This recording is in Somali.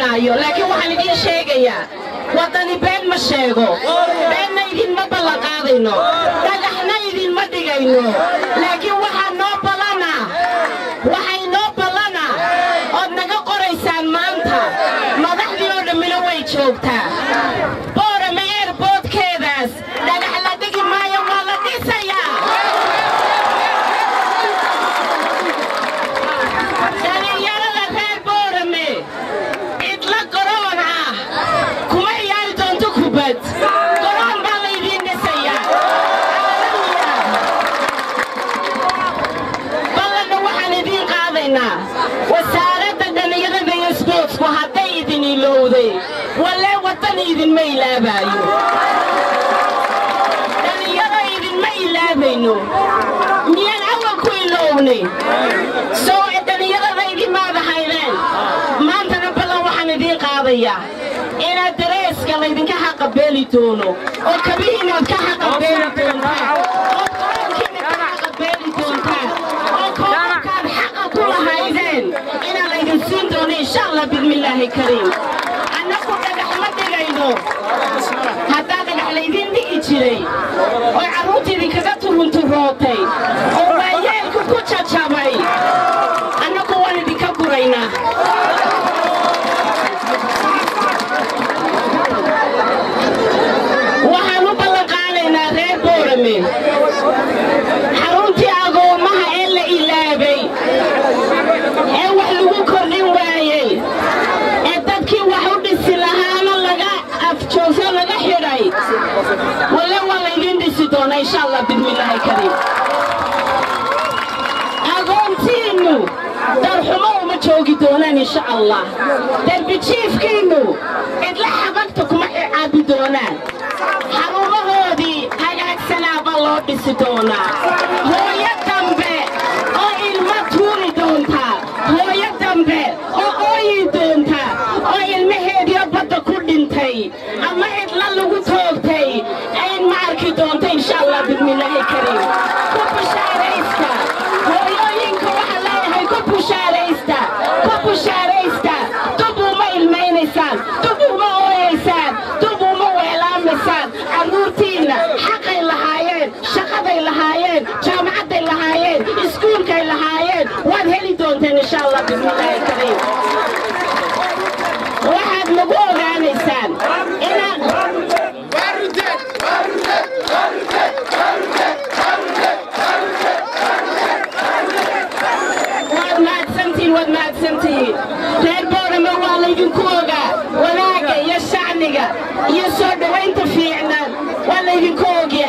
maayo laakiin waxaan idiin sheegayaa waddani been ma sheego beenna idinma ballanqaadayno dhagaxna idinma dhigayno laakiin waxaa noo ballana waxay noo ballana ood naga qoraysaan maanta madaxdii oo dhammina way joogtaa boorame eerboodkeedaas dhagax la dhigi maayo waa la dhisayaa dhalinyarada reer boorame cidla goroon ah kuma ciyaari doonto kubad goroon baa laydiin dhisayaa ballanna waxaan idiin qaadaynaa wasaaradda dhallinyarada iyo sboortsku hadday idin ilowday walee waddan idinma ilaabaayo dhallinyaro idinma ilaabayno miyaan awal ku ilownay soo dhallinyarada idimaada haydeen maantana ballan waxaan idiin qaadayaa inaad dareeska laydinka xaqabeeli doono oo kabihiinaad ka xaqabeeli doontaan oo garoonkiina ka xaqabeeli doontaan oo koobabkaad xaqa ku lahaydeen inaa laydin siin doono insha allah bismillaahi kariim annagu dhagax ma dhigayno haddaa dhagax laydiin dhigi jiray oo carruurta idinkaga turunturootay oo waayeelku ku jajabay annagu waan idinka guraynaa waxaan u ballanqaadaynaa reer boorame xaruntii agoommaha ee la ilaabay ee wax lagu kordhin waayey ee dadkii wax u dhisi lahaana laga afjoogso laga xidhay walle waa laydiin dhisi doonaa insha allah bismillaahi kariim agoontiinnu darxumo uma joogi doonaan insha allah derbijiifkiinnu cidla xabagta kuma caabi doonaan xarumahoodii hagaagsanaaba loo dhisi doonaa hooyo dambe oo ilmo tuuri doontaa hooyo dambe oo ooyi doontaa oo ilmaheediyo badda ku dhintay ama cidla lagu toogtay ayn ma arki doonta insha allah bismillaahi kariim ku bushaaraysta hooyooyinka waxaa leeyahay ku bushaaraysta ku bushaaraysta dub uma ilmaynaysaan dub uma ooyaysaan dub uma weelaamaysaan carruurtiinna xaqay lahaayeen shaqaday lahaayeen jaamacadday lahaayeen iskuulkay lahaayeen waad heli doonteen insha allah bismillaahi kariim waxaad nagu ogaanaysaan inaad waad mahadsantihiin waad mahadsantihiin reer boorame waa laydinku ogaa wanaagga iyo shacniga iyo soo dhowaynta fiicnaan waa laydinku ogi